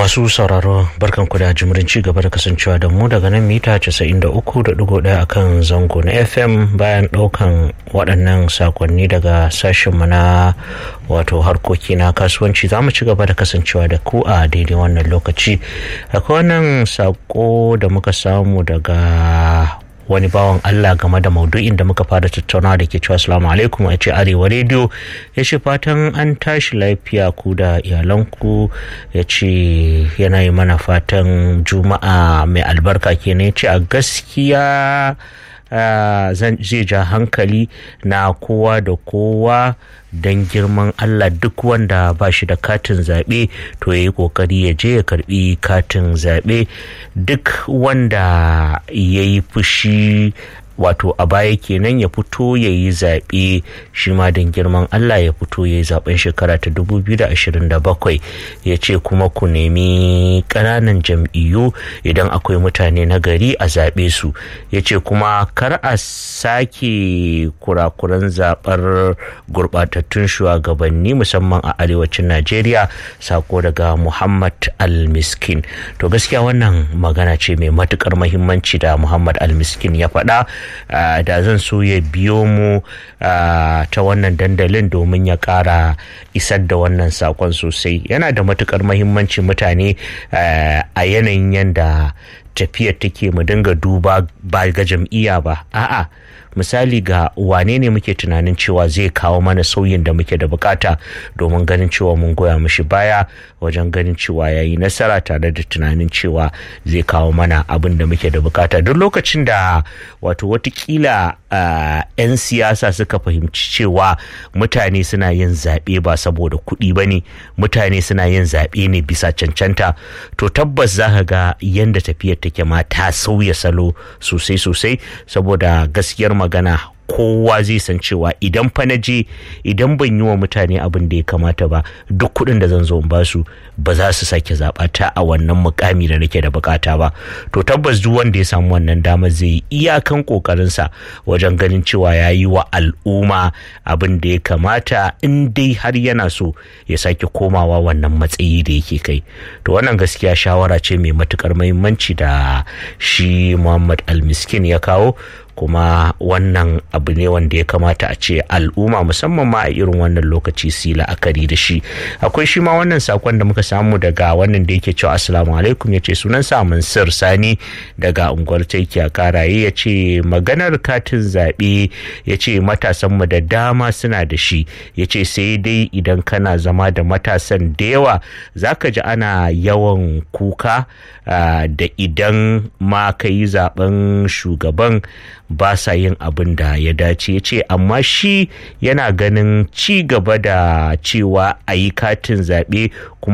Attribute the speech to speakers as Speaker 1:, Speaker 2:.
Speaker 1: masu sauraro barkan ku da jimirin ci gaba da kasancewa da mu daga nan mita 93.1 akan zango na fm bayan daukan waɗannan sakonni daga sashenmu na wato harkoki na kasuwanci za mu ci gaba da kasancewa da ku a daidai wannan lokaci akwai wannan sako da muka samu daga wani bawan Allah game da maudu'in da muka fara tattauna da ke cewa salamu alaikum a ce arewa rediyo ya ce fatan an tashi lafiya ku da iyalanku ya ce yana yi mana fatan juma'a mai albarka kenan ya ce a gaskiya zai ja hankali na kowa da kowa don girman Allah duk wanda ba shi da katin zaɓe to ya yi ƙoƙari ya je ya karɓi katin zaɓe duk wanda ya yi fushi wato a baya kenan ya fito ya yi zaɓe shi ma don girman Allah ya fito ya yi zaɓen shekara ta 2027 ya ce kuma ku nemi ƙananan jam'iyyu idan akwai mutane na gari a zaɓe su ya ce kuma kar a sake kurakuran zaɓar gurɓatattun shugabanni musamman a arewacin Najeriya sako daga Muhammad Al-Miskin to gaskiya wannan magana ce mai matukar mahimmanci da Muhammad Al-Miskin ya faɗa Uh, da zan so ya biyo mu uh, ta wannan dandalin domin ya kara isar da wannan sakon sosai yana da matukar mahimmanci mutane uh, a yanayin yadda tafiyar take mu dinga duba ba ga jam'iyya ba a'a misali ga wane ne muke tunanin cewa zai kawo mana sauyin da muke da bukata domin ganin cewa mun goya mishi baya wajen ganin cewa ya yi nasara tare da tunanin cewa zai kawo mana abin da muke da bukata duk lokacin da wato watakila 'yan siyasa suka fahimci cewa mutane suna yin zaɓe ba saboda kuɗi ba ne mutane suna yin zaɓe ne bisa cancanta to tabbas za ka ga yadda tafiyar take ma ta sauya salo sosai sosai saboda gaskiyar magana kowa zai san cewa idan fa na je idan ban yi wa mutane abin da ya kamata ba duk kuɗin da zan zo in basu ba za su sake zaɓa ta a wannan mukami da nake da bukata ba to tabbas duk wanda ya samu wannan damar zai yi iyakan kokarinsa wajen ganin cewa ya yi wa al'umma abin da ya kamata in dai har yana so ya sake komawa wannan matsayi da yake kai to wannan gaskiya shawara ce mai matukar muhimmanci da shi muhammad almiskin ya kawo kuma wannan abu ne wanda ya kamata a ce al'umma musamman ma a irin wannan lokaci su yi la'akari da shi akwai shi ma wannan sakon da muka samu daga wannan da yake cewa assalamu alaikum ya ce sunan sa mansur sani daga unguwar taiki a karaye ya ce maganar katin zaɓe ya ce matasanmu da dama suna da shi ya ce sai dai idan kana zama da matasan da yawa za ka ji ana yawan kuka da idan ma ka yi zaben shugaban ba sa yin abin da ya dace ya ce amma shi yana ganin ci gaba da cewa a yi katin zaɓe kuma